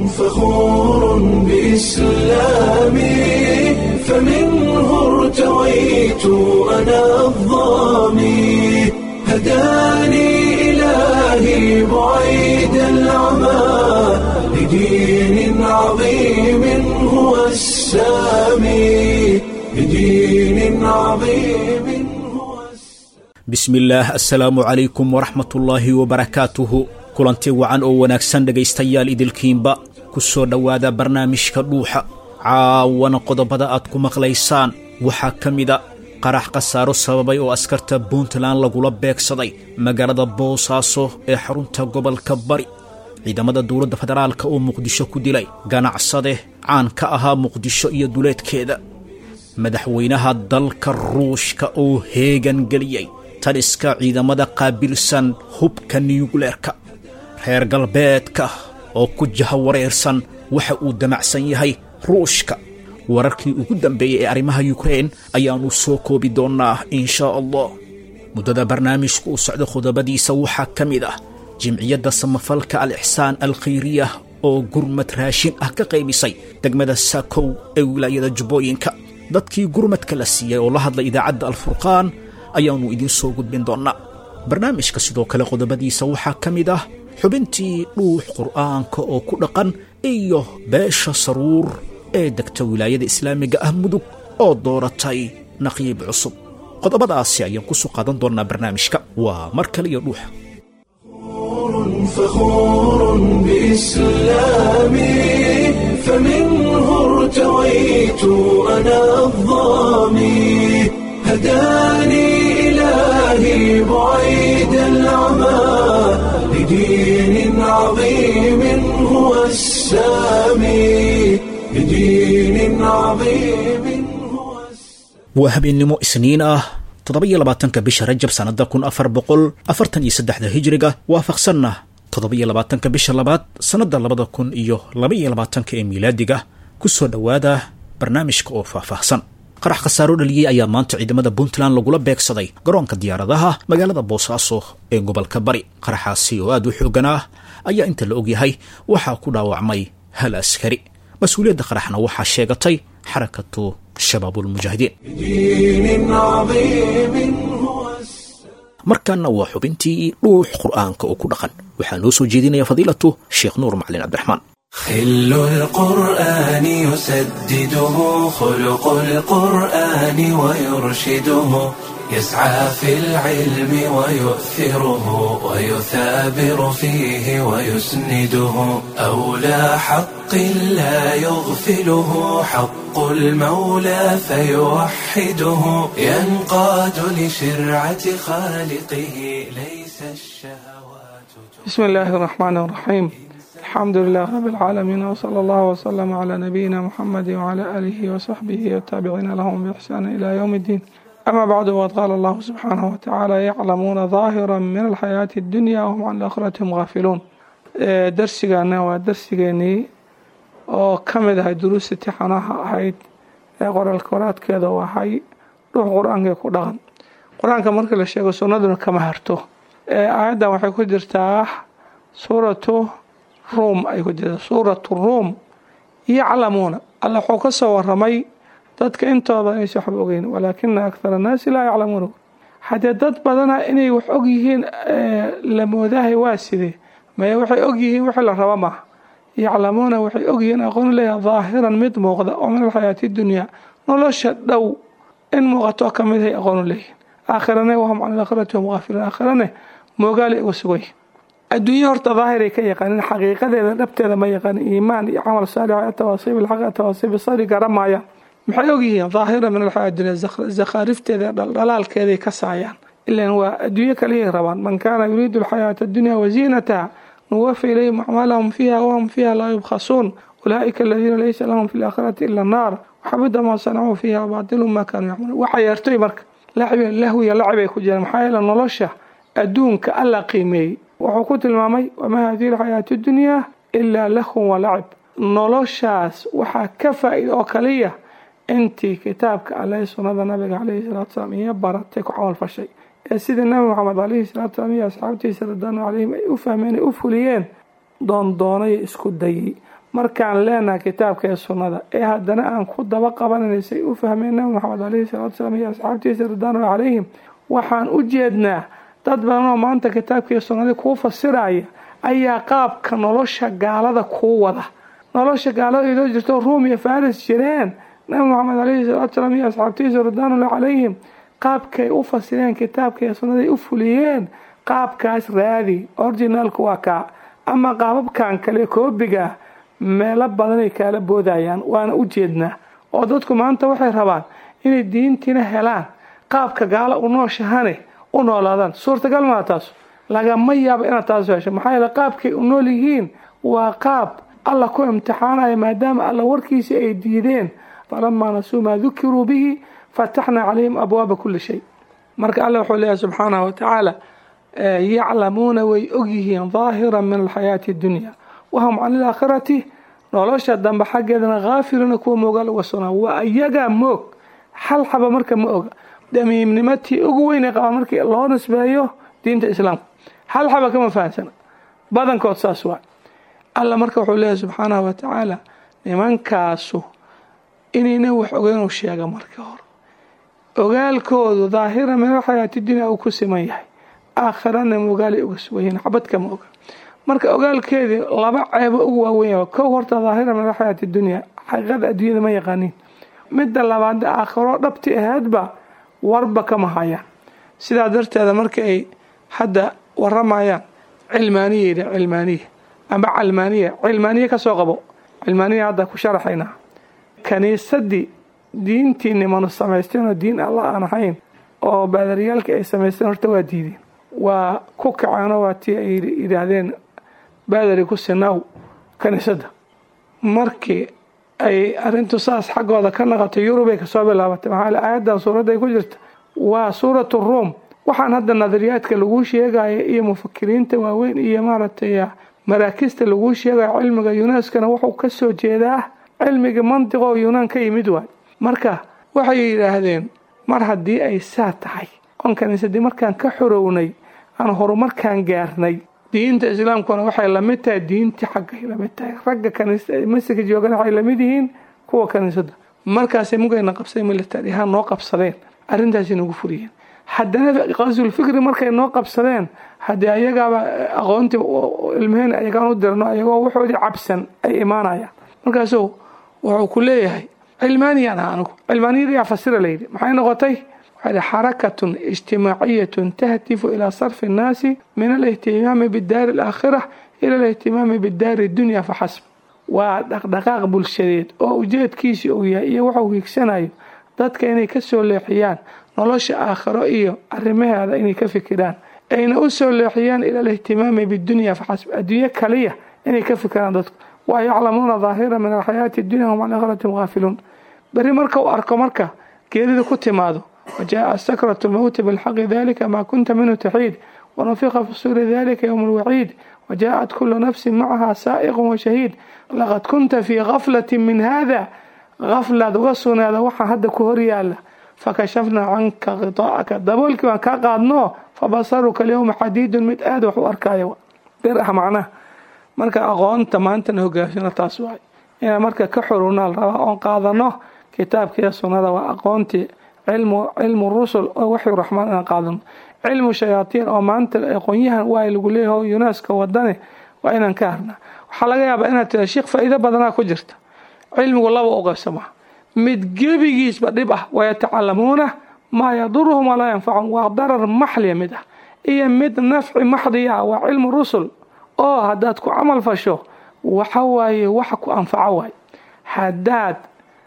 فخور بإسلامي فمنه ارتويت أنا الضامي هداني إلهي بعيد العمى لدين عظيم هو السامي لدين عظيم هو bismillaah assalaamu calaykum waraxmatullaahi wabarakaatuhu kulanti wacan oo wanaagsan dhegaystayaal idilkiinba ku soo dhowaada barnaamijka dhuuxa caawana qodobada aad ku maqlaysaan waxaa ka mida qarax khasaaro sababay oo askarta puntland lagula beegsaday magaalada boosaaso ee xarunta gobolka bari ciidamada dowladda federaalka oo muqdisho ku dilay ganacsade caan ka ahaa muqdisho iyo duleedkeeda madaxweynaha dalka ruushka oo heegan geliyey taliska ciidamada qaabilsan hubka niyugleerka reer galbeedka oo ku jaha wareersan waxa uu damacsan yahay ruushka wararkii ugu dambeeyey ee arrimaha yukrein ayaannu soo koobi doonnaa inshaa allah muddada barnaamijku u socda khudabadiisa waxaa ka mid ah jimciyadda samafalka al ixsaan alkhayriyah oo gurmad raashin ah ka qaybisay degmada saakow ee wilaayada jubbooyinka dadkii gurmadka la siiyey oo la hadlay idaacadda alfurqaan ayaannu idiin soo gudbin doonnaa barnaamijka sidoo kale qodobadiisa waxaa ka mid ah xubintii dhuux qur'aanka oo ku dhaqan iyo beesha saruur ee degta wilaayada islaamiga ah mudug oo dooratay naqiib cusub qodobadaasi ayaan ku soo qaadan doonnaa barnaamijka waa mar kale iyo dhuuxa فخور بإسلامي فمنه ارتويت أنا الضامي هداني إلهي بعيد العمى لدين عظيم هو السامي لدين عظيم هو السامي waa habeennimo isniin ah toddoba-iyo labaatanka bisha rajab sannada kun afar boqol afartan iyo saddexda hijiriga waafaqsanna toddoba-iyo labaatanka bisha labaad sannadda labada kun iyo laba-iyo labaatanka ee miilaadiga ku soo dhowaada barnaamijka oo faahfaahsan qarax khasaaro dhaliyey ayaa maanta ciidamada puntland lagula beegsaday garoonka diyaaradaha magaalada boosaaso ee gobolka bari qaraxaasi oo aad u xoogan ah ayaa inta la ogyahay waxaa ku dhaawacmay hal askari mas-uuliyadda qaraxna waxaa sheegatay xarakatu shabaabulmujaahidiin لدين عظيم هو السامي markaana waa xubintii dhuux qur'aanka oo ku dhaqan waxaa noo soo jeedinaya fadiilatu sheekh nuur macalin cabdiraxmaan خل القرآن يسدده خلق القرآن ويرشده يسعى في العلم ويؤثره ويثابر فيه ويسنده أولى حق لا يغفله حق المولى فيوحده ينقاد لشرعة خالقه ليس الشهوات بسم الله الرحمن الرحيم الحمد لله رب العالمين وصلى الله وسلم على نبينا محمد وعلى آله وصحبه والتابعين لهم بإحسان إلى يوم الدين أما بعد وقد قال الله سبحانه وتعالى يعلمون ظاهرا من الحياة الدنيا وهم عن الآخرة هم غافلون ee darsigaana waa darsigeenii oo ka mid ahay duruusta tixanaha ahayd ee qoraalka waraadkeeda u ahay dhuux qur-aanka ku dhaqan qur-aanka marka la sheego sunnaduna kama harto ee aayaddan waxay ku jirtaa suuratu ruum ay ku jirtaa suuratu ruum yaclamuuna alla wuxuu ka soo waramay dadka intooda inaysa waxba ogeyn walaakina akthara annaasi laa yaclamuuna haddee dad badana inay wax og yihiin la moodahay waa sidee maya waxay og yihiin wixii la raba maaha yaclamuuna waxay og yihiin aqoon leeyahay daahiran mid muuqda oo min alxayaati dunyaa nolosha dhow in muuqato ka mid hay aqoon u leeyihiin aakhirane wahum can alaakhirati hum gaafiluun aakhirane moogaali uga sugan yihin adduunye horta daahiray ka yaqaanin xaqiiqadeeda dhabteeda ma yaqaanin iimaan iyo camal saalix atawaasiib ilxaq atawaasiib sabri garan maayaan maxay og yihiin daahira min alxayaati dunya zakhaarifteeda dhaldhalaalkeeday ka saayaan ilan waa adduunye kaliyay rabaan man kaana yuriidu alxayaata addunya waziinataha nuwafi ilayhim acmaalahum fiiha wahum fiiha laa yubkhasuun ulaa'ika aladiina laysa lahum fi laakhirati ila annaar waxabida maa sanacuu fiiha baatilu maa kaanuu yacmaluun waxa yeertoy marka lahwiya lacibay ku jiraan maxaa yeele nolosha adduunka alla qiimeeyey wuxuu ku tilmaamay wamaa hadihi alxayaatu dunyaa ilaa lahun walacib noloshaas waxaa ka faa-ida oo kaliya intii kitaabka alle sunnada nabiga caleyhi salatu salaam iyo baratay ku camal fashay ee sidii nabi maxamed caleyhi salatu salaam iyo asxaabtiisa radwaanu caleyhim ay u fahmeen ay u fuliyeen doondoonay isku dayay markaan leenahay kitaabka iyo sunnada ee haddana aan ku daba qabanayna say u fahmeen nabi maxamed caleyhi salatu salaam iyo asxaabtiisa ridwaanullah calayhim waxaan u jeednaa dad badan oo maanta kitaabka iyo sunnadii kuu fasiraya ayaa qaabka nolosha gaalada kuu wada nolosha gaalada idoo jirto ruum iyo faris jireen nabi maxamed caleyhi salaatu salaam iyo asxaabtiisa ridwaanullah calayhim qaabkay u fasireen kitaabka iyo sunnaday u fuliyeen qaabkaas raadi originaalku waa kaa ama qaababkan kale koobiga meelo badanay kaala boodayaan waana u jeednaa oo dadku maanta waxay rabaan inay diintiina helaan qaabka gaalo u nooshahane u noolaadaan suurtagal maa taas lagama yaabo inaad taas hesho maxaa yeele qaabkay u nool yihiin waa qaab alla ku imtixaanaya maadaama alla warkiisa ay diideen falamaa nasuu maa dukiruu bihi fataxnaa calayhim abwaaba kuli shay marka alla wuxuu leeyahay subxaanahu watacaala yaclamuuna way ogyihiin daahira min alxayaati addunya wahum can ilaakhirati nolosha dambe xaggeedana haafiluuna kuwa moogaal uga sugnaa waa iyagaa moog hal xaba marka ma oga damiimnimatii ugu weynay qabaa markii loo nisbeeyo diinta islaamka hal xaba kama fahamsana badankood saas waa alla marka wuxuu leeyahay subxaanahu watacaala nimankaasu inayna wax ogeynuu sheega markii hore ogaalkoodu daahira min alxayaati dunya uu ku siman yahay aakhirana mogaalay uga sugayihiin xabad kama oga marka ogaalkeedii laba ceebo ugu waaweyn kow horta daahira min alxayaati dunya xaqiiqada adduunyada ma yaqaaniin midda labaad aakhiro dhabti ahaydba warba kama hayaan sidaa darteeda marka ay hadda waramayaan cilmaaniya yidhi cilmaaniya ama calmaaniya cilmaaniya kasoo qabo cilmaaniya hadda ku sharaxaynaa kaniisadii diintii nimanu samaysteen oo diin alla aan ahayn oo baadariyaalka ay samaysteen horta waa diideen waa ku kaceenoo waa tii ay yidhaahdeen baadari ku sinaaw kaniisadda markii ay arrintu saas xaggooda ka naqatay yurubay kasoo bilaabatay maxaa aayaddan suuradday ku jirta waa suuratu ruum waxaan hadda nadariyaadka laguu sheegaya iyo mufakiriinta waaweyn iyo maaragtay maraakista laguu sheegayo cilmiga yunaskana wuxuu kasoo jeedaa cilmiga mantiqoo yunaan ka yimid waay marka waxay yidhaahdeen mar haddii ay saa tahay oon kaniisadii markaan ka xorownay aan horumarkaan gaarnay diinta islaamkuna waxay lamid tahay diintii xaggay lamid tahay ragga masjidka joogana waxay lamid yihiin kuwa kaniisada markaasay mugayna qabsay military ahaan noo qabsadeen arrintaasi nagu furiyeen haddana qasulfikri markay noo qabsadeen haddii ayagaaba aqoontii ilmaheen ayagaan u dirno ayagoo waxoodii cabsan ay imaanayaan markaasuu wuxuu ku leeyahay cilmaaniyaan ah anigu cilmaaniyada yaa fasira layidhi maxay noqotay waxaa xarakatun ijtimaaciyatun tahtifu ilaa sarfi annaasi min alihtimaami bidaari alaakhira ila alihtimaami bidaari dunya faxasb waa dhaqdhaqaaq bulshadeed oo ujeedkiisi uu yahay iyo waxuu hiigsanayo dadka inay ka soo leexiyaan nolosha aakhiro iyo arrimaheeda inay ka fikiraan ayna u soo leexiyaan ila alihtimaami bidunya faxasb adduunyo kaliya inay ka fikiraan dadku waa yaclamuuna daahira min alxayaati dunya hum can aakhiratim haafiluun berri marka uu arko marka geerida ku timaado wajaءa sakratu lmowti bilxaqi dalika maa kunta minhu taxiid wanufiqa fi suuri dalika ywm lwaciid wajaءat kulu nafsi macaha saa'iqu washahiid laqad kunta fii gaflati min hada gaflaad uga sugnaada waxaa hadda ku hor yaala fakashafnaa canka khiطaa'aka daboolkii waan kaa qaadno fabasaruka alyowma xadiidun mid aada wax u arkaayo bir ah macnaha marka aqoonta maantana hogaamsano taas waay inaan marka ka xorowna la rabaa oon qaadano kitaabkiiyo sunnada waa aqoontii cilmu cilmu rusul oo waxyu raxmaan inaan qaadano cilmu shayaatiin oo maanta aqoonyahan waa lagu leeyahay yuneska wadane waa inaan ka harnaa waxaa laga yaabaa inaad tira sheekh faa'iido badanaa ku jirta cilmigu laba u qaybsamaa mid gebigiisba dhib ah wayatacalamuuna maa yaduruhum walaa yanfacum waa darar maxliya mid ah iyo mid nafci maxdiya ah waa cilmu rusul oo haddaad ku camal fasho waxa waaye waxa ku anfaco waay haddaad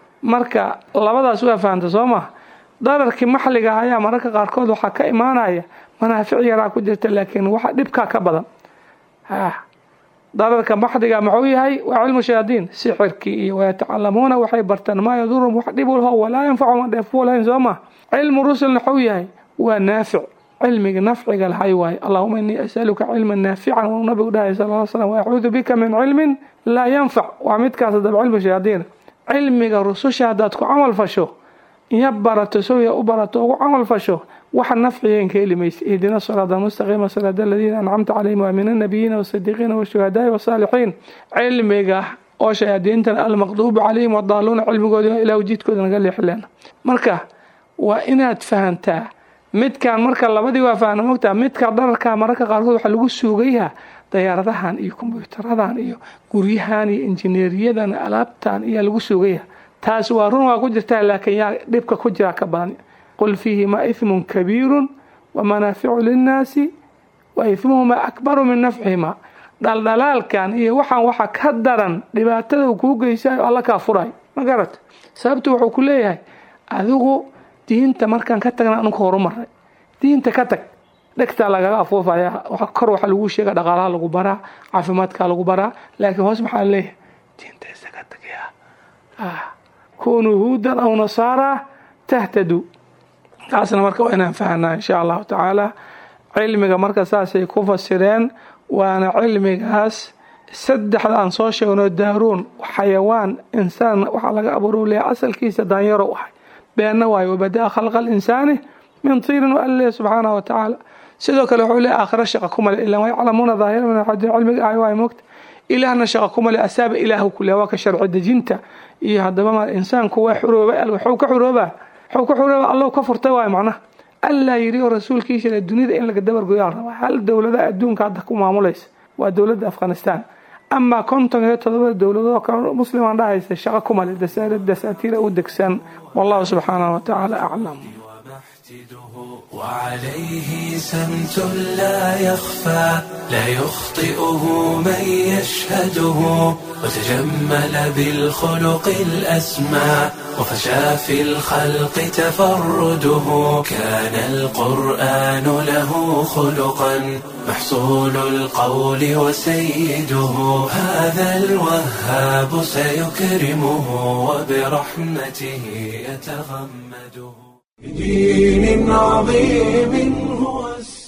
marka labadaas waa fahamta soo maha dararkii maxliga ah ayaa mararka qaarkood waxaa ka imaanaya manaafic yaraa ku jirta laakiin waxa dhibkaa ka badan dararka maxdiga muxuu yahay waa cilmu shayaadiin sixirkii iyo wayatacalamuuna waxay bartaan maa yadurum wax dhib ulho walaa yanfacu ma dheefuu lahayn soo ma cilmu rusulna waxuu yahay waa naafic cilmiga nafciga lahay waaye allahuma inii asaluka cilman naafican wuu nabigu dhahay sal l slam waacuudu bika min cilmin laa yanfac waa midkaas hadaba cilmu shayaadiina cilmiga rususha haddaad ku camal fasho iyo barato sawya u barato ugu camal fasho waxa nafcigeen ka heli maysa ihdina siraada mustaqiima siraada aladiina ancamta calayhim waa min annabiyiina waasidiiqiina washuhadaai wasaalixiin cilmiga oo shayaadiintana almaqduubu calayhim wadaaluuna cilmigoodi ilaa jidkooda naga leexleena marka waa inaad fahantaa midkan marka labadii waa fahna mogtaa midka dhararka mararka qaarkood waxaa lagu suugayaa dayaaradahan iyo kombyutaradan iyo guryahan iyo injineeriyadan alaabtan ayaa lagu suugaya taas waa run waa ku jirtaa laakiin yaa dhibka ku jira ka badan qul fiihima ihmun kabiirun wa manaaficu linnaasi wa ihmuhuma akbaru min nafcihima dhaldhalaalkan iyo waxaan waxa ka daran dhibaatada uu kuu geysayo alla kaa furay ma garat sababtu wuxuu ku leeyahay adigu diinta markaan ka tagna anunka horumaray diinta ka tag dhegtaa lagaga afuufaya kor waxaa lagu sheega dhaqaalaha lagu baraa caafimaadkaa lagu baraa laakiin hoos maxaa leeyahay diinta isaga tagaya kunuu huudan aw nasaara tahtadu taasna marka waa inaan fahanaa insha allahu tacaala cilmiga marka saasay ku fasireen waana cilmigaas saddexda aan soo sheegno daaruun xayawaan insaan waxaa laga abuuru leeyahay asalkiisa daanyarow ahay beenna waayo wabadaa khalqa alinsaani min tiirin wa alle subxaanahu wa tacaala sidoo kale wuxuu leeyahay aakhira shaqa kuma le ilaa yaclamuuna daahira min alxadiid cilmiga ahay waay moogta ilaahna shaqa kuma le asaaba ilaahu ku leeyahay waa ka sharci dejinta iyo haddaba ma insaanku waa xuroobay waxuu ka xuroobaa waxuu ka xuroobaa allow ka furtay waayo macnaha allaa yidhi oo rasuulkiisa le dunida in laga dabargoyaa rabaa hal dowlada adduunka hadda ku maamulaysa waa dowladda afghanistan amaa konton iyo todobada dowladoo kale muslimaan dhahaysa shaqa kuma le dasaatiira u degsan wallahu subxaanahu wa tacaala aclam وعليه سمت لا يخفى لا يخطئه من يشهده وتجمل بالخلق الأسمى وفشى في الخلق تفرده كان القرآن له خلقا محصول القول وسيده هذا الوهاب سيكرمه وبرحمته يتغمده بدين عظيم هو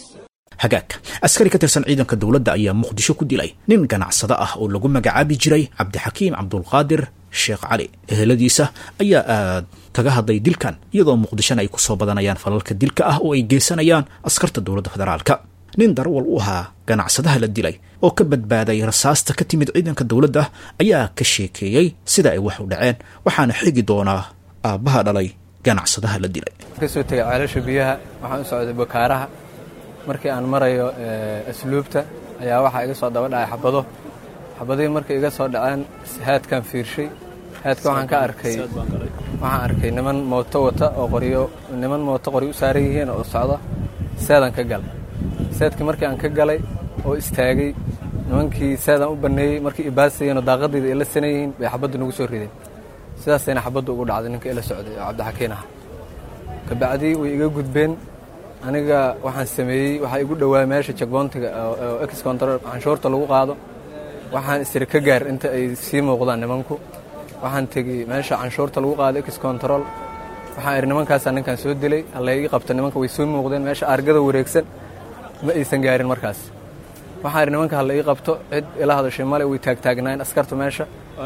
hagaag askari ka tirsan ciidanka dowladda ayaa muqdisho ku dilay nin ganacsado ah oo lagu magacaabi jiray cabdixakiim cabdulqaadir sheekh cali eheladiisa ayaa aad kaga hadlay dilkan iyadoo muqdishona ay ku soo badanayaan falalka dilka ah oo ay geysanayaan askarta dowladda federaalka nin darwal u ahaa ganacsadaha la dilay oo ka badbaaday rasaasta ka timid ciidanka dowladda ayaa ka sheekeeyey sida ay wax u dhaceen waxaana xigi doonaa aabbaha dhalay ganacsadaha la dilay kasoo tegay ceelasha biyaha waxaan u socday bakaaraha markii aan marayo asluubta ayaa waxaa iga soo daba dhacay xabado xabadihii markay iga soo dhaceen haadkaan fiirshay haadka waxaan ka arkay waxaan arkay niman mooto wata oo qoryo niman mooto qoryo u saaran yihiin oo socda seedaan ka galay seedkii markii aan ka galay oo istaagay nimankii seedaan u banneeyey markii ibaasayeen oo daaqadayda ay la sanan yihiin bay xabaddu nagu soo rideen sidaasayna xabaddu ugu dhacday ninka ila socday oo cabdixakiin ah kabacdii way iga gudbeen aniga waxaan sameeyey waxaa igu dhowaa meesha jagboontiga oo ex control canshuurta lagu qaado waxaan istiri ka gaar inta ay sii muuqdaan nimanku waxaan tegey meesha canshuurta lagu qaado ex control waxaan idhi nimankaasaa ninkan soo dilay halla ii qabta nimanka way soo muuqdeen meesha argada wareegsan ma aysan gaarin markaas waxaan idhi nimanka halla ii qabto cid ila hadashay male way taagtaagnaayeen askarta meesha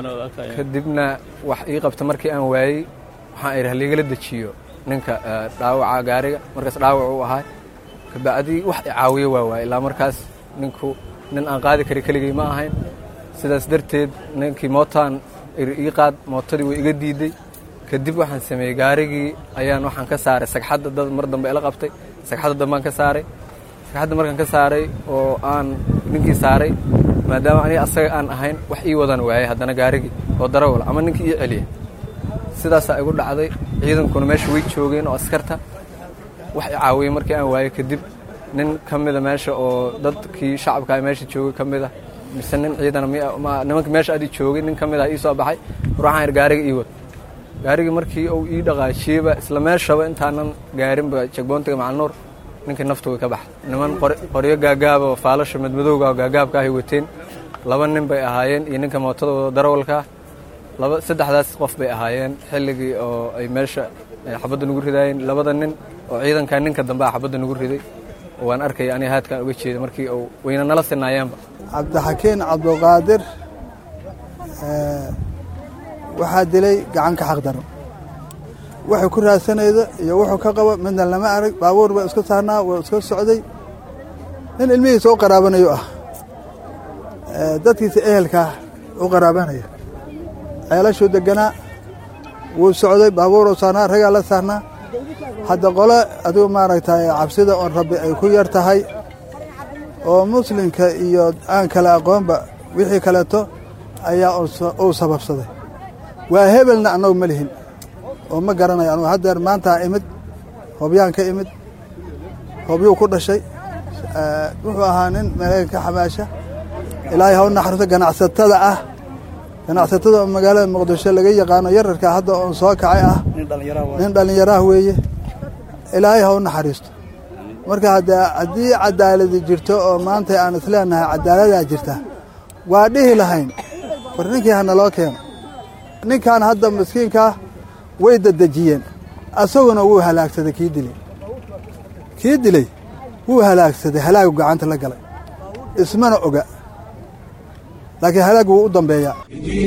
kadibna wax ii qabta markii aan waayey waxaan idhi halaigala dejiyo ninka dhaawaca gaariga markaas dhaawac u ahaa kabacdii wax i caawiyo waa waay ilaa markaas ninku nin aan qaadi kari keligay ma ahayn sidaas darteed ninkii mootaan ii qaad mootadii way iga diiday kadib waxaan sameeyey gaarigii ayaan waxaan ka saaray sagxadda dad mar dambe ila qabtay sagxadda dambaan ka saaray sagxadda markaan ka saaray oo aan ninkii saaray maadaama aniga asaga aan ahayn wax ii wadan waayay haddana gaarigii oo darawal ama ninkii ii celiya sidaasaa igu dhacday ciidankuna meesha way joogeen oo askarta wax i caawiyey markii aan waayey kadib nin ka mida meesha oo dadkii shacabka meesha joogay ka mida mise nin ciidan nimanka meesha adi joogay nin ka mida ii soo baxay war waxaan idhi gaariga ii wad gaarigii markii uu ii dhaqaajiyeyba isla meeshaba intaanan gaarinba jagboontiga macalnuur ninkii naftu way ka baxday niman qoryo gaagaaba oo faalasha madmadowga oo gaagaabka ahay wateen laba nin bay ahaayeen iyo ninka mootada wado darawalkaa laba saddexdaas qof bay ahaayeen xilligii oo ay meesha xabadda nagu ridaayeen labada nin oo ciidankaa ninka dambe a xabadda nagu riday waan arkaya aniga haadkaan uga jeeda markii uu wayna nala sinaayeenba cabdixakiin cabduqaadir waxaa dilay gacanka xaqdaro wuxuu ku raadsanayda iyo wuxuu ka qabo midna lama arag baabuur baa iska saarnaa waa iska socday nin ilmihiisa u qaraabanayo ah dadkiisa ehelkaa u qaraabanaya ceelashuu deganaa wuu socday baabuuruu saarnaa ragaa la saarnaa hadda qole adigu maaragtay cabsida oon rabbi ay ku yar tahay oo muslimka iyo aan kale aqoonba wixii kaleeto ayaa uu sababsaday waa hebelna annagu ma lihin oo ma garanayo anugu haddeer maantaa imid hobyaan ka imid hobyuu ku dhashay wuxuu ahaa nin maraykanka xamaasha ilaahay haw naxariso ganacsatada ah ganacsatada oo magaalada muqdisho laga yaqaano yararka hadda oon soo kacay ah nin dhallinyaraah weeye ilaahay haw naxariisto marka haddii cadaaladi jirto oo maanta aan isleenahay cadaaladaa jirta waa dhihi lahayn war ninkii hana loo keeno ninkan hadda miskiinkaa way dadejiyeen asaguna wuu halaagsaday kii dilay kii dilay wuu halaagsaday halaagu gacanta la galay ismana oga laakiin halaag wuu u dambeeyaa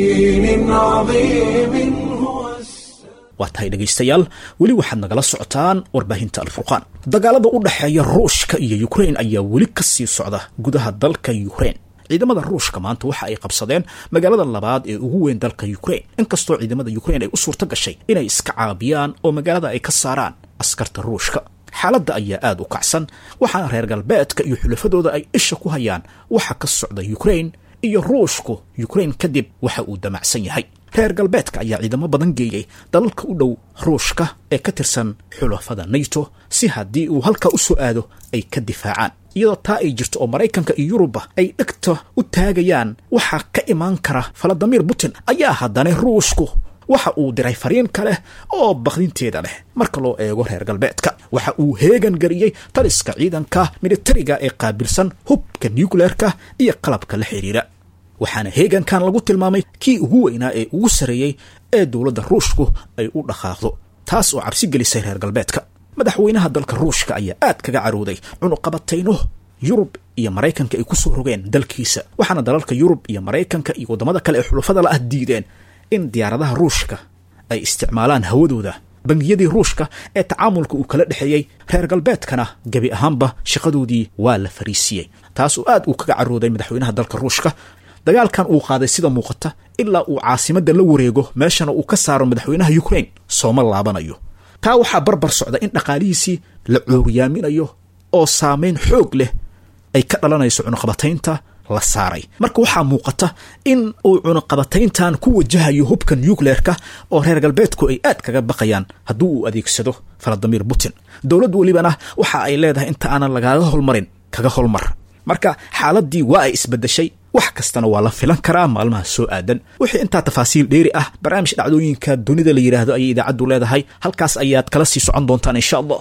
waa tahay dhegaystayaal weli waxaad nagala socotaan warbaahinta alfurqaan dagaalada u dhexeeya ruushka iyo yukrain ayaa weli ka sii socda gudaha dalka yukrain ciidamada ruushka maanta waxa ay qabsadeen magaalada labaad ee ugu weyn dalka yukrain inkastoo ciidamada yukrain ay u suurto gashay inay iska caabiyaan oo magaalada ay ka saaraan askarta ruushka xaaladda ayaa aada u kacsan waxaana reer galbeedka iyo xulafadooda ay isha ku hayaan waxa ka socda yukrain iyo ruushku yukrain kadib waxa uu damacsan yahay reer galbeedka ayaa ciidamo badan geeyey dalalka u dhow ruushka ee ka tirsan xulafada nato si haddii uu halkaa u soo aado ay ka difaacaan iyadoo taa ay jirto oo maraykanka iyo yuruba ay dhegta u taagayaan waxaa ka imaan kara faladimir putin ayaa haddana ruushku waxa uu diray fariin kale oo bakdinteeda leh marka loo eego reer galbeedka waxa uu heegan geliyey taliska ciidanka militariga ee qaabilsan hubka nucleerka iyo qalabka la xidhiira waxaana heegankan lagu tilmaamay kii ugu weynaa ee ugu sarreeyey ee dowladda ruushku ay u dhaqaaqdo taas oo cabsi gelisay reer galbeedka madaxweynaha dalka ruushka ayaa aad kaga carooday cunuqabatayno yurub iyo maraykanka ay ku soo rogeen dalkiisa waxaana dalalka yurub iyo maraykanka iyo waddamada kale ee xulafada la ah diideen in diyaaradaha ruushka ay isticmaalaan hawadooda bangiyadii ruushka ee tacaamulka uu kala dhexeeyey reer galbeedkana gebi ahaanba shaqadoodii waa la fariisiiyey taas oo aad uu kaga carooday madaxweynaha dalka ruushka dagaalkan uu qaaday sida muuqata ilaa uu caasimadda la wareego meeshana uu ka saaro madaxweynaha yukrain sooma laabanayo taa waxaa barbar socda in dhaqaalihiisii la cooriyaaminayo oo saamayn xoog leh ay ka dhalanayso cunuqabataynta la saaray marka waxaa muuqata in uu cunuqabatayntan ku wajahayo hubka nucleerka oo reer galbeedku ay aad kaga baqayaan haddii uu adeegsado faladimir putin dowladd welibana waxa ay leedahay inta aanan lagaaga holmarin kaga holmar marka xaaladii waa ay isbedeshay wax kastana waa la filan karaa maalmaha soo aadan wixii intaa tafaasiil dheeri ah barnaamij dhacdooyinka dunida la yidhaahdo ayay idaacaddu leedahay halkaas ayaad kala sii socon doontaan insha allah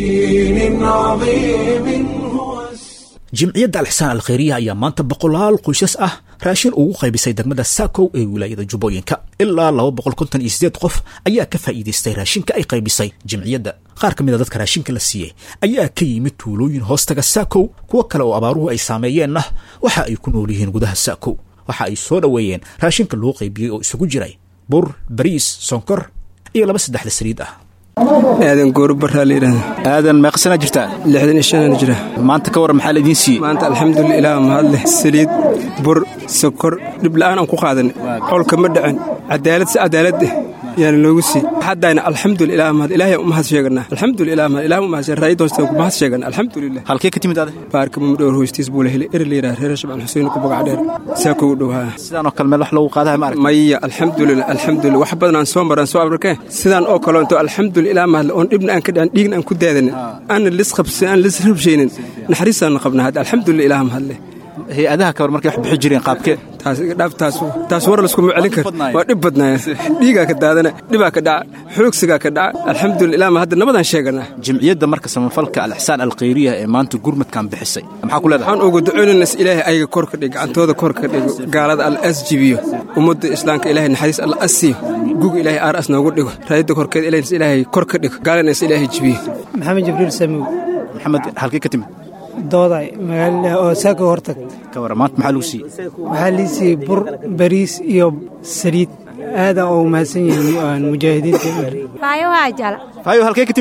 jimciyadda alxsaan alkhayriya ayaa maanta boqolaal qoysas ah raashin ugu qaybisay degmada saakow ee wilaayada jubbooyinka ilaa laba boqol konton iyo sideed qof ayaa ka faa'iidaystay raashinka ay qaybisay jimciyadda qaar ka mid a dadka raashinka la siiyey ayaa ka yimid tuulooyin hoostaga saakow kuwo kale oo abaaruhu ay saameeyeenna waxa ay ku nool yihiin gudaha saakow waxa ay soo dhoweeyeen raashinka loo qaybiyey oo isugu jiray bur bariis sonkor iyo laba saddexda saliid ah aadan goorubaraa layidhahda aadan meeqsanaa jirtaa lixdan iyo shanana jira maanta ka warran maxaa laidiin siiyey maanta alxamdulila ilaah mahadleh saliid bur sokor dhibla'aan aan ku qaadanay colka ma dhacin cadaalad si cadaalad eh yaana noogu sii haddayna alxamdulila ilaah mahad ilaahay u mahad sheeganaa alxamdulila ilaah mahad ilaah u mahad sheegan raayid hoostaan ku mahad sheegan alxamdulillah halkee ka timid ade baarka mumdhowr hoostiis buu la helay eri la yidhaha reer shabcan xuseen ku bagac dheer saakoo u dhowhaa sidaan oo kale meel wax lagu qaadaha ma arag maya alxamdulillah alxamdulillah wax badan aan soo maraan soo abarkeen sidaan oo kale into alxamdulillah ilaah mahad oon dhibna aan ka dhicin dhiigna aan ku daadanin aanna lis qabsan aan lis rabshaynin naxariistaanna qabnaa hadda alxamdulillah ilaah mahad leh hay-adaha ka war markay wax bixi jireen qaabkee taas iga dhaaf taas taas war laskuma celin kar waa dhib badnaaya dhiigaa ka daadana dhibaa ka dhaca xoogsigaa ka dhaca alxamdulillah ilaa ma hadda nabadaan sheeganaa jimciyadda marka samafalka alixsaan alkhayriya ee maanta gurmadkan bixisay maxaa ku leedahay waxaan ugu ducaynaynaa is ilaahay ayaga kor ka dhig gacantooda kor ka dhigo gaalada alla as jibiyo ummadda islaamka ilaahay naxariis alla as siiyo guga ilaahay aar as noogu dhigo raayadda korkeed ilaahayna is ilaahay kor ka dhigo gaalana is ilaahay jibiyo maxamed jibriil samow maxamed halkee ka timid dooday magaalada oo saako hortagta ka warran maanta maxaa lagu siiyey waxaa lii siiyey bur bariis iyo saliid aadan oo mahadsan yihiin mujaahidiinta faayo waa jala faayo halkee ka timid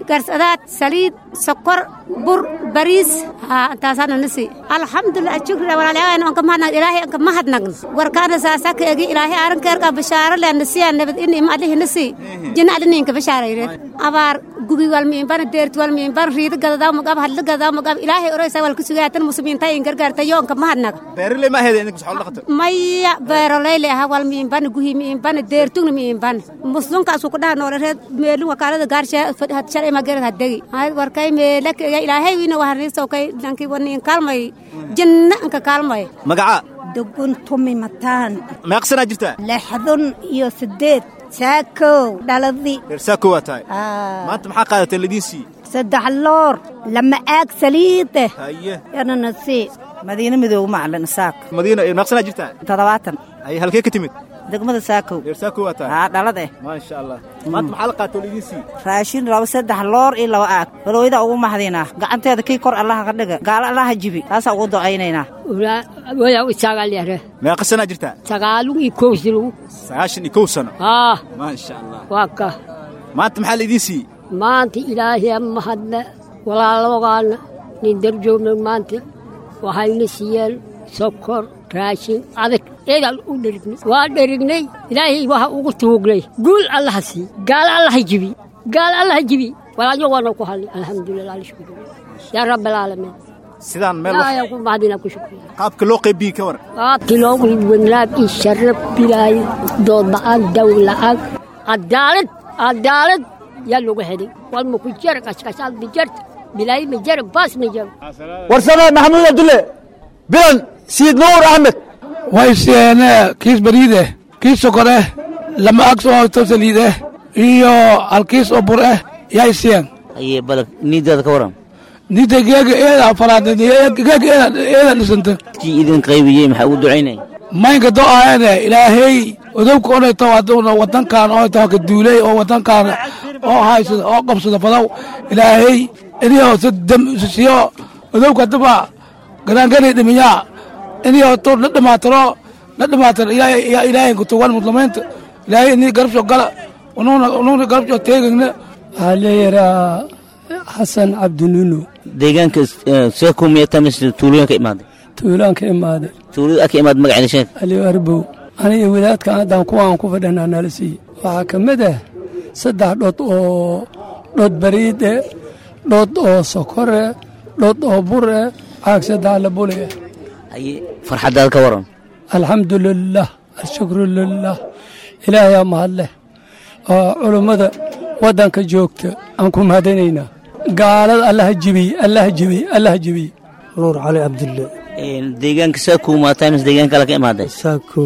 garsadaad saliid sokor bur bariis haa intaasaana nasi alxamdulilah shukri walaalyaal anka mahadnag ilaahay anka mahadnagn warkaana saasa ka egi ilaahay arankeerka bishaaro le nasiya nabad in ima alihi nasi jina alininka bishaarayreed abaar gubi walmiinbana deerti walmiinbana riida gadadaw magab hadla gadadaw magab ilaahay oraysa wal kusugaatan muslimiinta in gargaarta yo anka mahadnag beeraley ma aheedeen idinku xoolo dhaqato maya beeroleyli aha wal miinbana guhi miinbana deertugna miinbana muslimkaasu ku dhaha noolereed meelin wakaalada gaarsha shalay mageerad hadegi warkay meelak ilaahay wiina waharniiso kay danki waniin kaalmay jinna anka kaalmay magaca dugun tumi mataan meeqsanaa jirtaa lixdun iyo sideed saakow dhaladii reer saako waa tahay maanta maxaa qaadatay ladiin sii saddex loor lama aag saliide haye yana nasii madiine midoob macalin isaaq madiina meeqsanaa jirtaa toddobaatan haye halkee ka timid degmada saakow reer saako waa tahay haa dhalad eh maasha allah maanta maxaa la qaatay ladiin sii raashin laba saddex loor iyo laba aag balooyada ugu mahdiinaa gacanteeda kii kor allaha ka dhiga gaalo allaha jibi taasaa ugu ducaynaynaa waya isagalyare meeqa sanaa jirtaa sagaalun iyo kowsilu sagaashan iyo kow sano haa maasha allah waa ka maanta maxaa laidiin siiyey maanta ilaahay mahadle walaalogaana nin darjoogna maanta waxayna siiyeen sokor raashin adag eegaan u dherignay waa dherignay ilaahay waxa ugu tuugnay guul allaha sii gaalo allaha jibi gaalo allaha jibi walaalyo waana ku hadlay alxamdulilah alshukru yaa rabbalaalamiin sidaan meel ilaahay ku mahadina ku shukriya qaabka loo qaybiyey ka waran qaabkii loogu wanaag iyo sharaf bilaayo dood la'aan daw la'aan cadaalad cadaalad yaa lagu helay walma ku jara kashkashaad ma jarta bilaayo ma jara baas ma jaro warsame maxamuud abdulle bilan siid nuur axmed way siyeene kiis bariid eh kiis sokor eh lama ag oo tobsaliid eh iyo halkiis oo bur eh yay siyeen aye bal niidaada ka waran nida geega eeda falaad geega eeda eeda dhisanta kii idin qaybiyey maxaa ugu ducaynay maynka do aheede ilaahay odowka onayto haduuna wadankan oo taha ka duulay oo wadankan oo haysada oo qabsada fadaw ilaahay inio si dam siyo odowka hadaba garaangani dhimiyaa inio tu la dhimaatiro la dhimaatiro ilaahay kutugan muslimiinta ilaahay ini garabsho gala unuuna garabsho teegagna waxaa leeyaraa xasan cabdinuno deegaanka seeko miyata mise tuulooyin ka imaaday tuulaan ka imaaday tuulada ka imaad magaceeda sheeg aliyo arbow aniga wadaadka haddaan kuwaan ku fadhanaa nala siiye waxaa ka mid ah saddex dhod oo dhod bariide dhod oo sokore dhod oo bure caag saddex la bule aye farxaddaada ka waran alxamdu lilah alshukru lilah ilaahayaa mahadleh oo culummada waddanka joogta aan ku mahadanaynaa gaalada allaha jibiy allaha jibiy allaha jibiy nuur cali cabdulle deegaanka saako maataa mise deegaan kale ka imaaday saako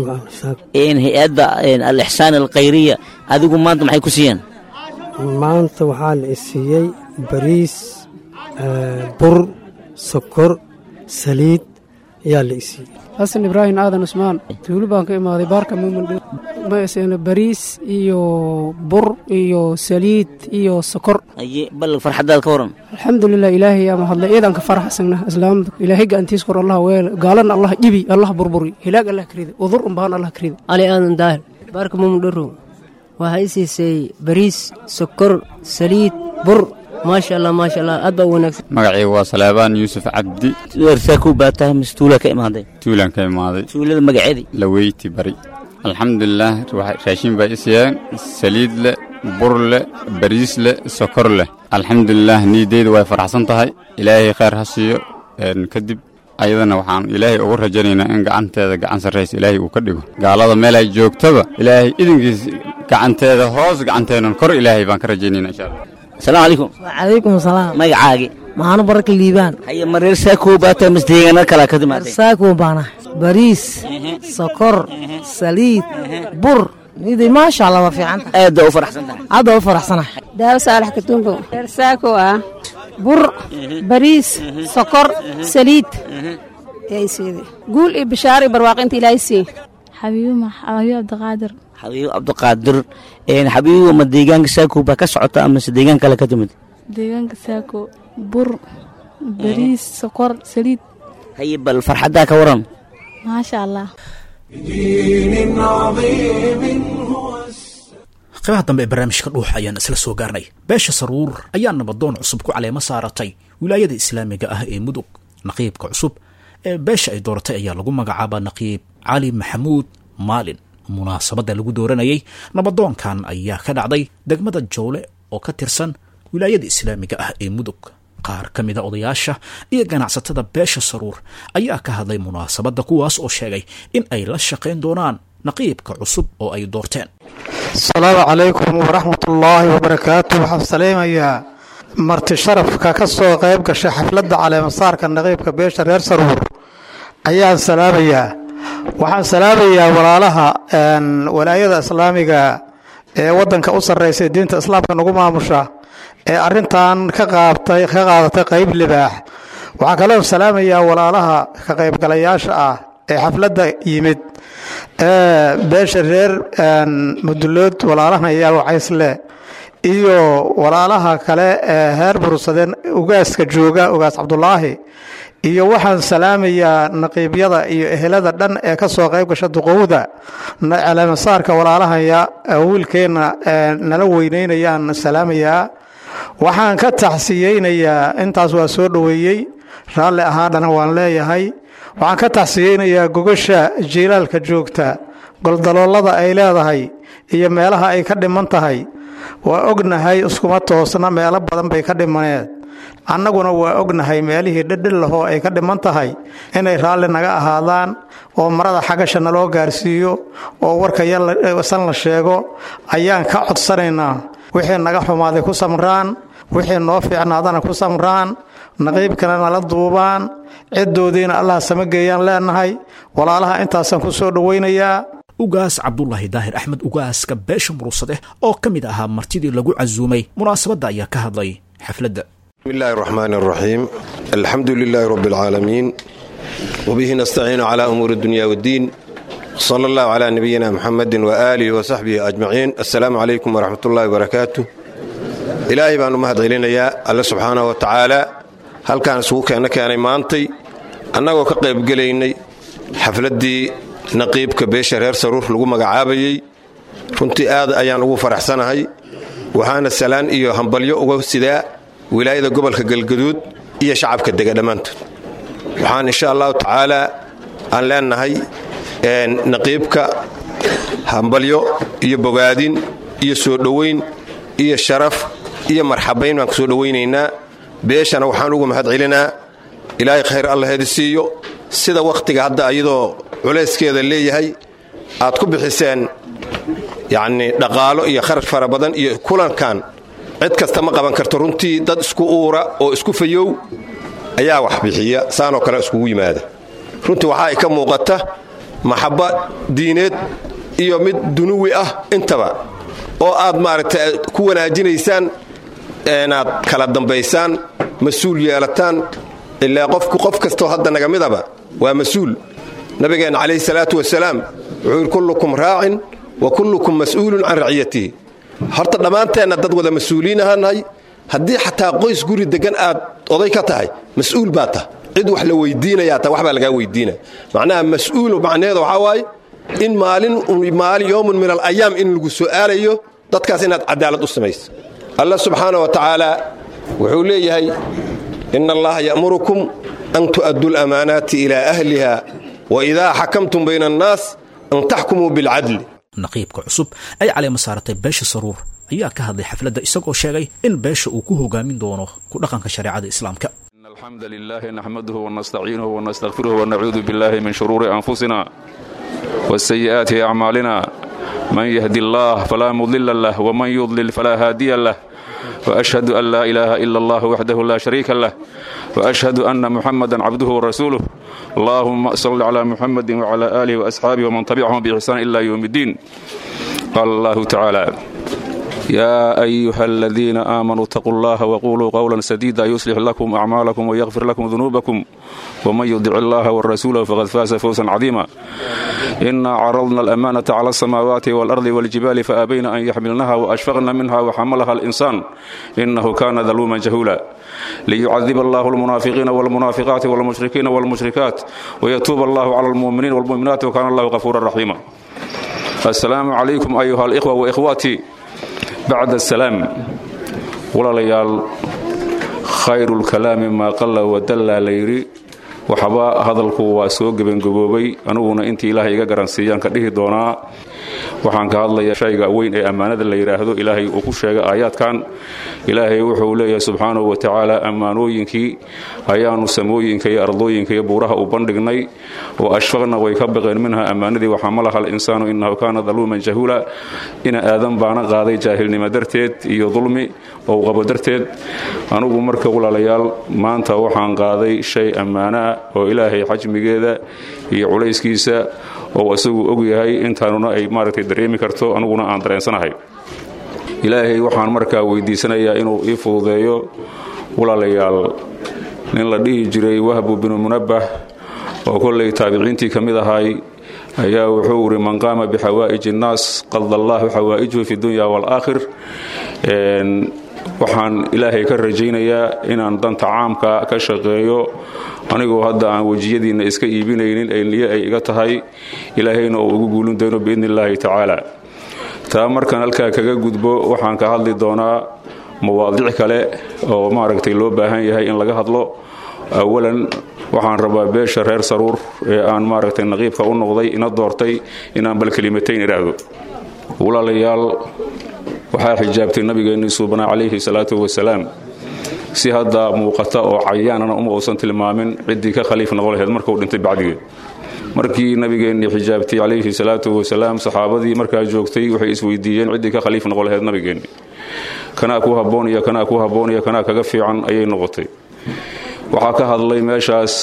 hay-adda alixsaan alkhayriya adigu maanta maxay ku siiyeen maanta waxaa la isiiyey bariis bur sokor saliid ayaa la isiiyey xasan ibraahim aadan cusmaan tuulo baan ka imaaday baarka muumandho maysana bariis iyo bur iyo saliid iyo sokor aye bal farxaddaada ka waran alxamdulilah ilaahay yaa mahadlay eedaan ka faraxsagna islaamda ilaahay gacantiis kor allah weele gaalana allah dhibi allah burburi hilaag allah karida udur unbaan allah karida ali aadan daahir baarka muumandhoro waxaa i siisay bariis sokor saliid bur maasha allah maasha allah aad baa u wanaagsan magacayga waa saleebaan yuusuf cabdi saako baa tahay mise tuulaa ka imaaday tuulaan ka imaaday tuulada magaceedii laweyti bari alxamdulilaah raashin baa isiyeen saliid leh bur leh bariis leh sokor leh alxamdulilaah niideyda way faraxsan tahay ilaahay khayr ha siiyo kadib ayadana waxaan ilaahay ugu rajaynaynaa in gacanteeda gacan sarraysa ilaahay uu ka dhigo gaalada meel ay joogtaba ilaahay idinkiis gacanteeda hoos gacanteenan kor ilaahay baan ka rajaynayna insha allah asalaamu calaykum wacalaykum salaam magacaagi maxaanu baraka liibaan haye ma reer saako baa tahay mise deegaana kalaa ka timaaday saako baana bariis sokor saliid bur nidi maasha allah waa fiicanta aad baa u faraxsan tahay aad baa u faraxsanahay daawo saalax katumbo reer saako ah bur bariis sokor saliid yaysiide guul iyo bishaar iyo barwaaqo inta ilaahay siiye xabiibo xabiibo cabdiqaadir xabiibo cabdiqaadir xabiibo ma deegaanka saako baa ka socota amase deegaan kale ka timid deegaanka saako bur bariis sokor saliid haye bal farxaddaa ka waran maasha allah qaybaha dambe ee barnaamijka dhuuxa ayaan isla soo gaarnay beesha saruur ayaa nabadoon cusub ku caleemo saaratay wilaayada islaamiga ah ee mudug naqiibka cusub ee beesha ay dooratay ayaa lagu magacaabaa naqiib cali maxamuud maalin munaasabadda lagu dooranayay nabadoonkan ayaa ka dhacday degmada jowle oo ka tirsan wilaayada islaamiga ah ee mudug qaar ka mida odayaasha iyo ganacsatada beesha saruur ayaa ka hadlay munaasabadda kuwaas oo sheegay in ay la shaqayn doonaan naqiibka cusub oo ay doorteen asalaamu calaykum waraxmatullaahi wabarakaatu waxaan saleymayaa marti sharafka ka soo qayb gashay xafladda caleemasaarka naqiibka beesha reer saruur ayaan salaamayaa waxaan salaamayaa walaalaha walaayada islaamiga ee waddanka u sarreysa diinta islaamka nagu maamusha ee arrintan ka qaabtay ka qaadatay qayb libaax waxaan kaloo salaamayaa walaalaha ka qaybgalayaasha ah ee xafladda yimid ee beesha reer mudulood walaalahan ayaa wacaysle iyo walaalaha kale ee heer bursadeen ugaaska jooga ugaas cabdulaahi iyo waxaan salaamayaa naqiibyada iyo ehelada dhan ee ka soo qayb gasha duqowda caleemasaarka walaalahaya wiilkeenna nala weyneynayaan salaamayaa waxaan ka taxsiyeynayaa intaas waa soo dhoweeyey raalli ahaadhana waan leeyahay waxaan ka taxsiyeynayaa gogasha jiilaalka joogta goldaloolada ay leedahay iyo meelaha ay ka dhiman tahay waa ognahay iskuma toosna meelo badan bay ka dhimaneed annaguna waa ognahay meelihii dhidhillahoo ay ka dhiman tahay inay raalli naga ahaadaan oo marada xagasha naloo gaarsiiyo oo warka san la sheego ayaan ka codsanaynaa wixii naga xumaaday ku samraan wixii noo fiicnaadana ku samraan naqiibkana nala duubaan ciddoodiina allah samageeyaan leenahay walaalaha intaasaan ku soo dhowaynayaa ugaas cabdulaahi daahir axmed ugaaska beesha muruusade oo ka mid ahaa martidii lagu casuumay munaasabadda ayaa ka hadlay xafladda بسم الله الرحمن الرحيم الحمد لله رب العالمين وبه نستعين على أمور الدنيا والدين صلى الله على نبينا محمد وآله وصحبه أجمعين السلام عليكم ورحمة الله وبركاته إلهي بأن مهد علينا يا الله سبحانه وتعالى هل كان سوك أنا كان مانتي أنا وكقيب قليني حفلتي نقيب كبيش رير سرور لقو مقعابي runtii aad ayaan ugu faraxsanahay waxaana salaan iyo hambalyo uga sidaa wilaayada gobolka galgaduud iyo shacabka dega dhammaantood waxaan insha allahu tacaala aan leenahay naqiibka hambalyo iyo bogaadin iyo soo dhowayn iyo sharaf iyo marxabayn baan ku soo dhowaynaynaa beeshana waxaan ugu mahad celinaa ilaahay khayr allaheedi siiyo sida wakhtiga hadda iyadoo culayskeeda leeyahay aad ku bixiseen yacnii dhaqaalo iyo kharash fara badan iyo kulankan cid kasta ma qaban karto runtii dad isku uura oo isku fayow ayaa wax bixiya saanoo kale iskugu yimaada runtii waxaa ay ka muuqata maxabba diineed iyo mid dunuwi ah intaba oo aad maaragtay ku wanaajinaysaan inaad kala dambaysaan mas-uul yeelataan ilaa qofku qof kastoo hadda naga midaba waa mas-uul nabigeenna calayhi salaatu wasalaam wuxuu yidhi kullukum raacin wa kullukum mas'uulun can raciyatihi horta dhammaanteenna dad wada mas-uuliin ahaanahay haddii xataa qoys guri degan aad oday ka tahay mas-uul baa tah cid wax la weydiinayaa ta waxbaa lagaa weydiina macnaha mas-uul macnaheeda waxaa waaye in maalin maalin yowmun min alayaam in lagu su'aalayo dadkaas inaad cadaalad u samayso allah subxaana wa tacaala wuxuu leeyahay ina allaha ya'murukum an tu'addu lamaanaati ilaa ahliha wa idaa xakamtum bayna annaas an taxkumuu bilcadli naqiibka cusub ay caleema saaratay beesha saruur ayaa ka hadlay xafladda isagoo sheegay in beesha uu ku hogaamin doono ku dhaqanka shareecada islaamka الحمد لله نحمده ونستعينه ونستغفره ونعوذ بالله من شرور أنفسنا والسيئات أعمالنا من يهدي الله فلا مضل له ومن يضلل فلا هادي له وأشهد أن لا إله إلا الله وحده لا شريك له وأشهد أن محمدا عبده ورسوله اللهم صل على محمد وعلى آله وأصحابه ومن تبعهم بإحسان إلا يوم الدين قال الله تعالى يا أيها الذين آمنوا اتقوا الله وقولوا قولا سديدا يصلح لكم أعمالكم ويغفر لكم ذنوبكم ومن يطع الله والرسول فقد فاز فوزا عظيما إنا عرضنا الأمانة على السماوات والأرض والجبال فأبين أن يحملنها وأشفقن منها وحملها الإنسان إنه كان ظلوما جهولا ليعذب الله المنافقين والمنافقات والمشركين والمشركات ويتوب الله على المؤمنين والمؤمنات وكان الله غفورا رحيما السلام عليكم أيها الإخوة وإخواتي bacda asalaam walaalayaal khayrulkalaami maa qalla wadallaa la yidhi waxba hadalku waa soo gebangaboobay aniguna intii ilaahay iga garansiiyaan ka dhihi doonaa waxaan ka hadlayaa shayga weyn ee ammaanada la yidhaahdo ilaahay uu ku sheegay aayaadkan ilaahay wuxuu leeyahay subxaanahu wa tacaala ammaanooyinkii ayaanu samooyinka iyo ardooyinka iyo buuraha u bandhignay wa ashfaqna way ka baqeen minha ammaanadii waxaa ma laha alinsaanu innahu kaana daluuman jahuula ina aadan baana qaaday jaahilnimo darteed iyo dulmi ou qabo darteed anugu marka walaalayaal maanta waxaan qaaday shay ammaano ah oo ilaahay xajmigeeda iyo culayskiisa oo isagu og yahay intaanuna ay maaragtay dareemi karto aniguna aan dareensanahay ilaahay waxaan markaa weydiisanayaa inuu ii fududeeyo walaalayaal nin la dhihi jiray wahbu binu munabbah oo kollay taabiciintii ka mid ahay ayaa wuxuu iri man qaama bixawaa'ij innaas qada allahu xawaa'ijuhu fi dunya waalaakhir waxaan ilaahay ka rajaynayaa inaan danta caamka ka shaqeeyo anigoo hadda aan wejiyadiinna iska iibinaynin ay niyo ay iga tahay ilaahayna uu ugu guulin doono biidni illaahi tacaala taa markaan halkaa kaga gudbo waxaan ka hadli doonaa mawaadic kale oo maaragtay loo baahan yahay in laga hadlo awalan waxaan rabaa beesha reer saruur ee aan maaragtay naqiibka u noqday ina doortay inaan bal kelimatayn idhaahdo walaalayaal waxaa xijaabtay nabigeennii suubana calayhi salaatu wasalaam si hadda muuqata oo cayaanana uma uusan tilmaamin ciddii ka khaliif noqon laheyd markuu dhintay bacdigeed markii nabigeennii xijaabtay calayhi salaatu wasalaam saxaabadii markaa joogtay waxay isweydiiyeen ciddii ka khaliif noqon laheyd nabigeenni kanaa ku habboon iyo kanaa ku habboon iyo kanaa kaga fiican ayay noqotay waxaa ka hadlay meeshaas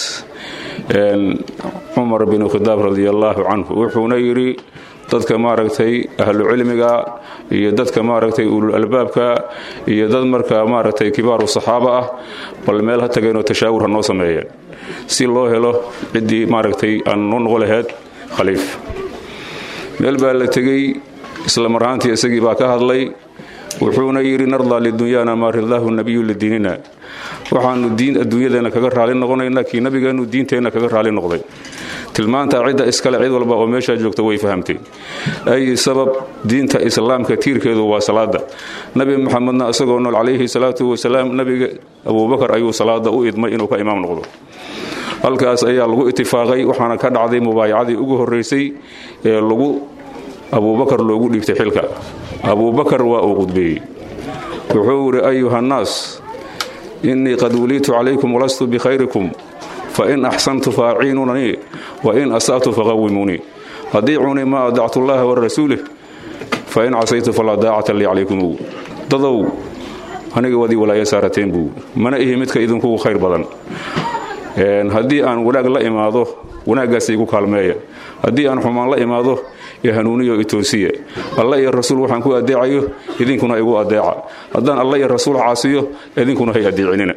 cumar binu khidaab radiallaahu canhu wuxuuna yidhi dadka maaragtay ahlu cilmiga iyo dadka maaragtay ulul albaabka iyo dad markaa maaragtay kibaaru saxaaba ah bal meel ha tageenoo tashaawur ha noo sameeyeen si loo helo ciddii maaragtay aan noo noqo laheyd khaliif meel baa la tegey isla marhaantii isagii baa ka hadlay wuxuuna yidhi nardaa lidunyaana maa ridaahu nabiyu lidiinina waxaanu diin adduunyadeenna kaga raali noqonaynaa kii nabigeennu diinteenna kaga raali noqday tilmaantaa cidda iskale cid walba oo meeshaa joogta way fahamtay ay sabab diinta islaamka tiirkeedu waa salaada nabi muxamedna isagoo nool calayhi salaatu wasalaam nabiga abuubakar ayuu salaada u idmay inuu ka imaam noqdo halkaas ayaa lagu itifaaqay waxaana ka dhacday mubaayacadii ugu horraysay ee lagu abuubakar loogu dhiibtay xilka abuubakar waa uu qudbeeyey wuxuu yidhi ayuhannaas innii qad wuliitu calaykum walastu bikhayrikum fain axsantu faaciinunanii wain asa'tu faqawimuunii adiicunii ma adactu llaha warasuulih fain casaytu falaa daacata lii calaykum dadow aniga wadii walaaya saarateen buu mana ihi midka idinkugu khayr badan haddii aan wanaag la imaado wanaaggaas igu kaalmeeya haddii aan xumaan la imaado iyo hanuuniyo itoosiya alla iyo rasuul waxaan ku adeecayo idinkuna igu adeeca haddaan alla iyo rasuul caasiyo idinkuna hay adeecinina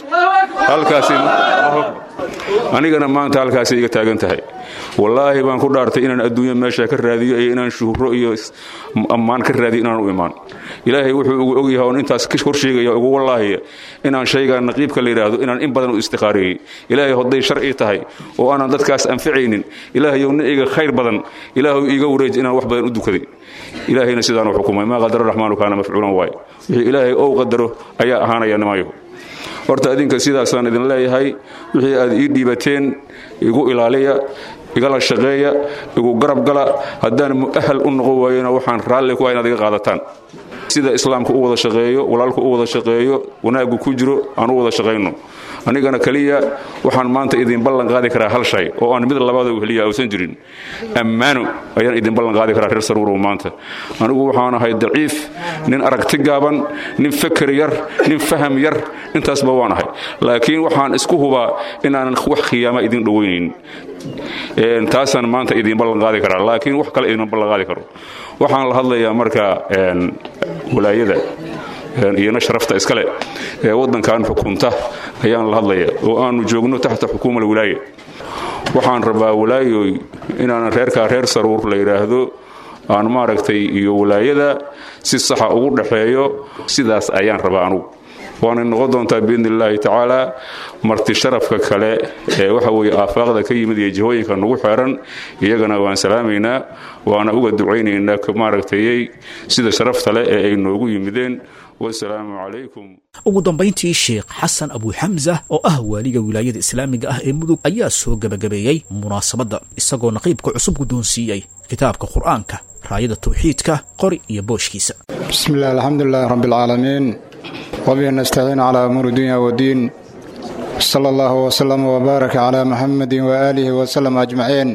anigana maanta halkaasay iga taagan tahay wallaahi baan ku dhaartay inaan adduunya meesha ka raadiyo iyo inaan shuhro iyo ammaan ka raadiyo inaan u imaan ilaahay wuxuu ugu ogyahay oon intaas hor sheegaya ugu wallaahiya inaan shaygaa naqiibka la yidhaahdo inaan in badan u istikhaariyey ilaahay hadday sharci tahay oo aanan dadkaas anficaynin ilaahayow nin iga khayr badan ilaahu iiga wareeji inaan wax badan u dukaday ilaahayna sidaan u xukumay maa qadara raxmaanu kaana mafcuulan waay wixii ilaahay ou qadaro ayaa ahaanaya nimayo horta adinka sidaasaan idin leeyahay wixii aad ii dhiibateen igu ilaaliya igala shaqeeya igu garab gala haddaan mu'ahal u noqon waayona waxaan raalli ku ah inaad iga qaadataan sida islaamka u wada shaqeeyo walaalku u wada shaqeeyo wanaaggu ku jiro aan u wada shaqayno anigana keliya waxaan maanta idin ballan qaadi karaa hal shay oo aan mid labaada heliya uusan jirin ammaano ayaan idin ballan qaadi karaa reer saruurow maanta anigu waxaan ahay daciif nin aragti gaaban nin feker yar nin faham yar intaasba waan ahay laakiin waxaan isku hubaa inaanan wax khiyaama idin dhowaynayn taasaan maanta idin ballan qaadi karaa laakiin wax kale idin ballan qaadi karo waxaan la hadlayaa marka walaayada iyona sharafta iskale ee waddankan xukunta ayaan la hadlaya oo aanu joogno taxta xukuuma alwilaaya waxaan rabaa walaayoy inaanan reerkaa reer saruur la yidhaahdo aan maaragtay iyo walaayada si saxa ugu dhaxeeyo sidaas ayaan rabaa anugu waana noqon doontaa biidni illaahi tacaala marti sharafka kale ee waxa weeye aafaaqda ka yimid iyo jihooyinka nagu xeeran iyagana waan salaamaynaa waana uga ducaynaynaa maaragtayey sida sharafta leh ee ay noogu yimideen wasalaamu calaykum ugu dambayntii sheekh xasan abuuxamsa oo ah waaliga wilaayada islaamiga ah ee mudug ayaa soo gebagabeeyey munaasabadda isagoo naqiibka cusub guddoonsiiyey kitaabka qur'aanka raayada tawxiidka qori iyo booshkiisa بسم الله الحمد لله رب العالمين وبه نستعين على أمور الدنيا والدين صلى الله وسلم وبارك على محمد وآله وسلم أجمعين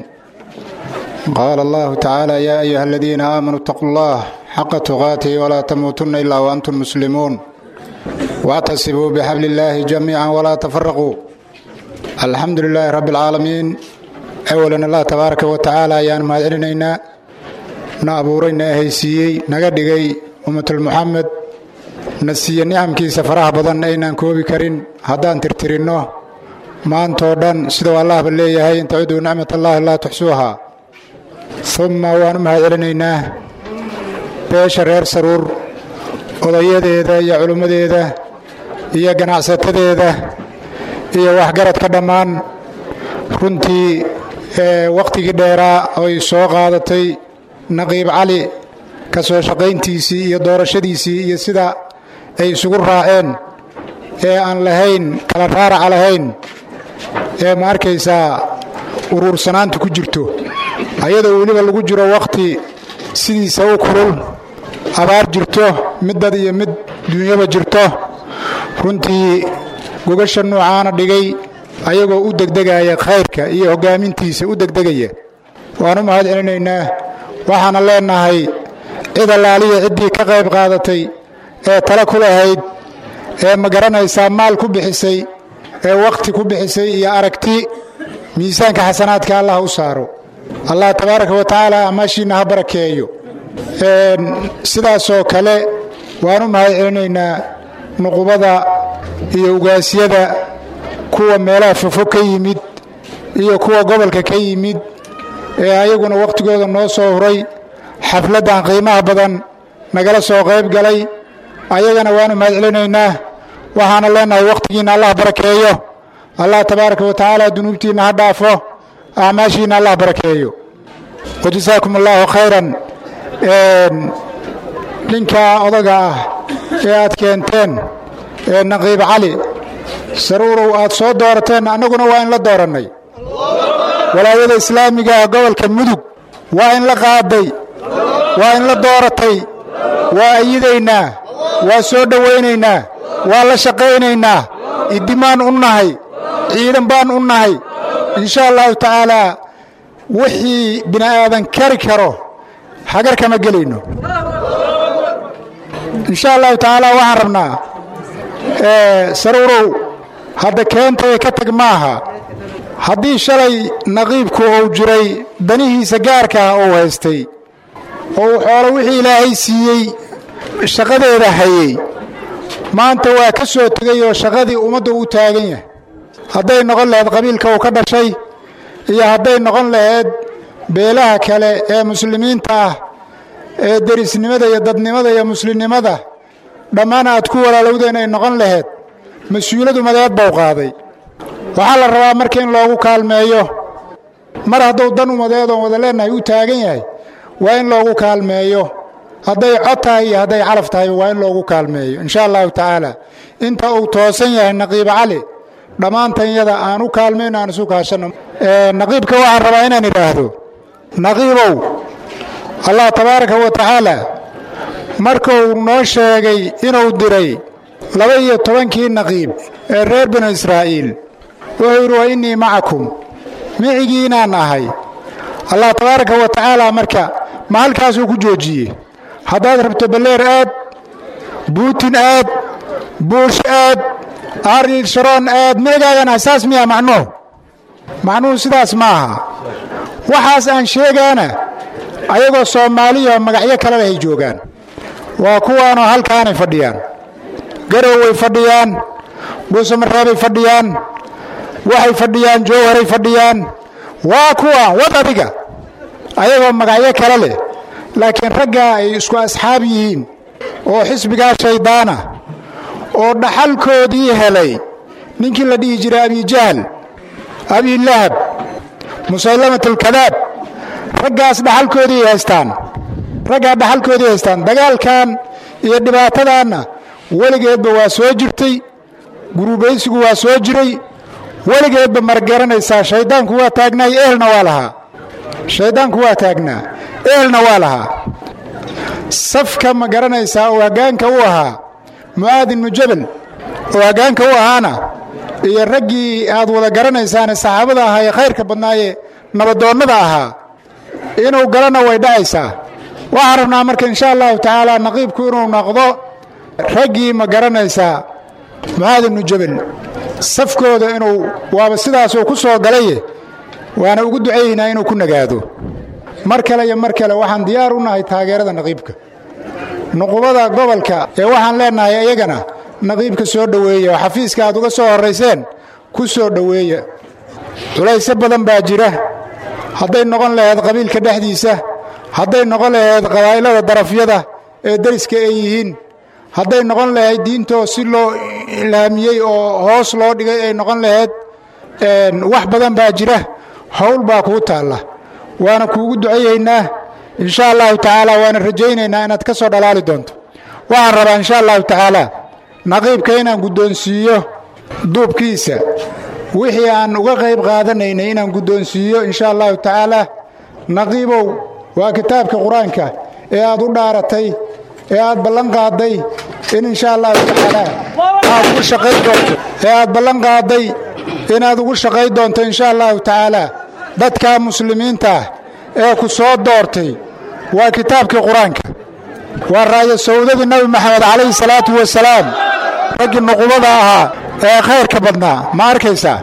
قال الله تعالى يا أيها الذين آمنوا اتقوا الله حق تقاته ولا تموتن إلا وأنتم مسلمون واعتصموا بحبل الله جميعا ولا تفرقوا الحمد لله رب العالمين أولا الله تبارك وتعالى يان ما علينا na abuuray na ahaysiiyey naga dhigay ummatul muxamed na siiye nicamkiisa faraha badan aynaan koobi karin haddaan tirtirinno maantoo dhan siduu allahba leeyahay in tacuduu nicmat allaahi laa tuxsuuhaa umma waan u mahad celinaynaa beesha reer saruur odayadeeda iyo culimmadeeda iyo ganacsatadeeda iyo waxgaradka dhammaan runtii wakhtigii dheeraa oy soo qaadatay naqiib cali ka soo shaqayntiisii iyo doorashadiisii iyo sida ay isugu raaceen ee aan lahayn kala raaraca lahayn ee ma arkaysaa uruursanaanta ku jirto ayadoo weliba lagu jiro wakhti sidiisa u kulul abaar jirto mid dad iyo mid duunyaba jirto runtii gogasha nuucaana dhigay ayagoo u degdegaya khayrka iyo hoggaamintiisa u degdegaya waan u mahad celinaynaa waxaana leenahay cid allaaliya ciddii ka qayb qaadatay ee tale ku lahayd ee ma garanaysaa maal ku bixisay ee wakhti ku bixisay iyo aragti miisaanka xasanaadka allah u saaro allah tabaaraka wa tacaala amaashiinna ha barakeeyo sidaasoo kale waan u mahad celinaynaa nuqubada iyo ugaasyada kuwa meelaha fofog ka yimid iyo kuwa gobolka ka yimid ee ayaguna wakhtigooda noo soo huray xafladdan qiimaha badan nagala soo qayb galay ayagana waanu mahad celinaynaa waxaana leenahay wakhtigiinna allah barakeeyo allah tabaaraka wa tacaala dunuubtiinna ha dhaafo acmaashiinna allah barakeeyo wajasaakum allaahu khayran ninka odaga ah ee aad keenteen ee naqiib cali saruurow aad soo doorateen annaguna waa in la doorannay walaayada islaamiga ah gobolka mudug waa in la qaaday waa in la dooratay waa ayidaynaa waa soo dhowaynaynaa waa la shaqaynaynaa idimaan u nahay ciidan baan u nahay insha allahu tacaalaa wixii bini aadan kari karo hagar kama gelayno insha allahu tacaala waxaan rabnaa saruurow hadda keentay ka tag maaha haddii shalay naqiibku uu jiray danihiisa gaarka ah uu haystay oo uu xoolo wixii ilaahay siiyey shaqadeeda hayey maanta waa ka soo tegay oo shaqadii ummadda u taagan yahay hadday noqon lahayd qabiilka uu ka dhashay iyo hadday noqon lahayd beelaha kale ee muslimiinta ah ee derisnimada iyo dadnimada iyo muslimnimada dhammaan aad ku walaalowdeen ay noqon lahayd mas-uuladu madeed bau qaaday waxaa la rabaa marka in loogu kaalmeeyo mar hadduu dan umadeed oon wada leennahay u taagan yahay waa in loogu kaalmeeyo hadday cod tahay iyo hadday calaf tahay waa in loogu kaalmeeyo insha allahu tacaala inta uu toosan yahay naqiib cali dhammaantanyada aan u kaalmayno aan isu kaashanno naqiibka waxaan rabaa inaan idhaahdo naqiibow allah tabaaraka wa tacaala markuu noo sheegay inuu diray laba iyo tobankii naqiib ee reer binu israa'iil wuxuu yidhi wa innii macakum micigiinaan ahay allah tabaaraka wa tacaala marka ma halkaasuu ku joojiyey haddaad rabto balleer aad buutin aad buush aad aril sharoon aad micigaagan asaas miya macnuhu macnuhu sidaas ma aha waxaas aan sheegaana ayagoo soomaaliya magacyo kale leh ay joogaan waa kuwaanoo halkaanay fadhiyaan garow way fadhiyaan dhuusamareebay fadhiyaan waxay fadhiyaan jowharay fadhiyaan waa kuwaan wad adiga ayagoo magacyo kale leh laakiin raggaa ay isku asxaab yihiin oo xisbigaa shayddaana oo dhaxalkoodii helay ninkii la dhihi jiray abijahl abilahab musaylamat alkadaab raggaas dhaxalkoodii haystaan raggaa dhaxalkoodii haystaan dagaalkan iyo dhibaatadaanna weligeedba waa soo jirtay gurubaysigu waa soo jiray weligeedba margaranaysaa shayddaanku waa taagnaay ehelna waa lahaa shayddaanku waa taagnaa ehelna waa lahaa safka ma garanaysaa oo hoggaanka u ahaa mu'aad ibnu jabal oo hoggaanka u ahaana iyo raggii aad wada garanaysaane saxaabada ahaa ee khayrka badnaaye nabadoonnada ahaa inuu galana way dhacaysaa waxaan rabnaa marka insha allahu tacaala naqiibku inuu noqdo raggii ma garanaysaa mucaad ibnu jabal safkooda inuu waaba sidaasuu ku soo galaye waana ugu ducayaynaa inuu ku nagaado mar kale iyo mar kale waxaan diyaar u nahay taageerada naqiibka nuqubada gobolka ee waxaan leennahay iyagana naqiibka soo dhoweeya oo xafiiska aad uga soo horrayseen ku soo dhoweeya culaysyo badan baa jira hadday noqon lahayd qabiilka dhexdiisa hadday noqon lahayd qabaa'ilada darafyada ee deriska ay yihiin hadday noqon lahayd diintoo si loo ilaamiyey oo hoos loo dhigay ay noqon lahayd wax badan baa jira howl baa kuu taalla waana kuugu ducayaynaa insha allahu tacaala waana rajaynaynaa inaad ka soo dhalaali doonto waxaan rabaa insha allahu tacaala naqiibka inaan guddoonsiiyo duubkiisa wixii aan uga qayb qaadanaynay inaan guddoonsiiyo insha allahu tacaala naqiibow waa kitaabka qur-aanka ee aad u dhaaratay ee aad ballan qaadday in insha allahu tacaala aad ugu shaqayn doonto ee aad ballan qaadday inaad ugu shaqayn doonto insha allahu tacaala dadka muslimiinta ah ee ku soo doortay waa kitaabkii qur-aanka waa raayo sawdadii nabi maxamed calayhi salaatu wasalaam raggii nuqubada ahaa ee khayrka badnaa ma arkaysaa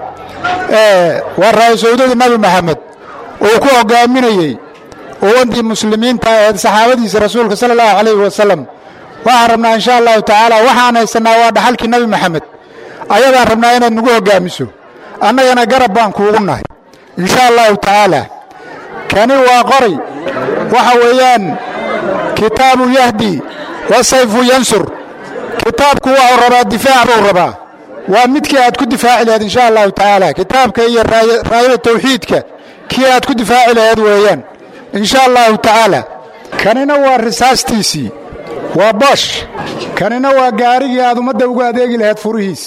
waa raayo sawdadii nabi maxamed uu ku hogaaminayey uwantii muslimiinta aheed saxaabadiisa rasuulka sala allahu calayhi wasalam waxaan rabnaa insha allahu tacaala waxaan haysannaa waa dhaxalkii nabi maxamed ayadaan rabnaa inaad nagu hoggaamiso annagana garab baan kuugu nahay insha allahu tacaala kani waa qoray waxa weeyaan kitaabu yahdi wa sayfu yansur kitaabku waxuu rabaa difaac buu rabaa waa midkii aad ku difaaci laheed insha allahu tacaala kitaabka iyo raayada tawxiidka kii aad ku difaaci laheed weeyaan insha allahu tacaala kanina waa risaastiisii waa boosh kanina waa gaarigii aad ummadda ugu adeegi lahayd furihiis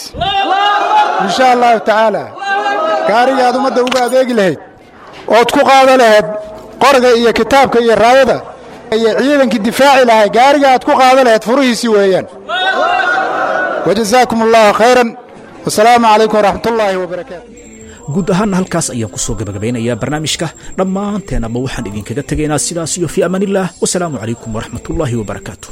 insha allahu tacaala gaarigii aad ummadda ugu adeegi lahayd ood ku qaada lahayd qoriga iyo kitaabka iyo raayada iyo ciidankii difaaci lahay gaariga aad ku qaada lahayd furihiisii weeyaan wajazaakum allahu khayran wasalaamu calaykum waraxmatullaahi wabarakaatu guud ahaanna halkaas ayaan ku soo gabagabeynayaa barnaamijka dhammaanteenaba waxaan idinkaga tegaynaa sidaas iyo fii amaanillaah wasalaamu calaykum waraxmatullaahi wabarakaatu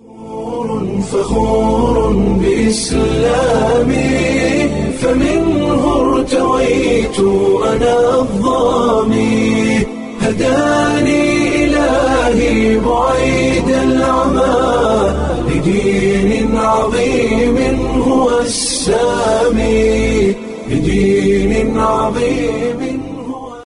فخور بإسلامي فمنه ارتويت أنا الظامي هداني إلهي بعيد العمى لدين عظيم هو السامي لدين عظيم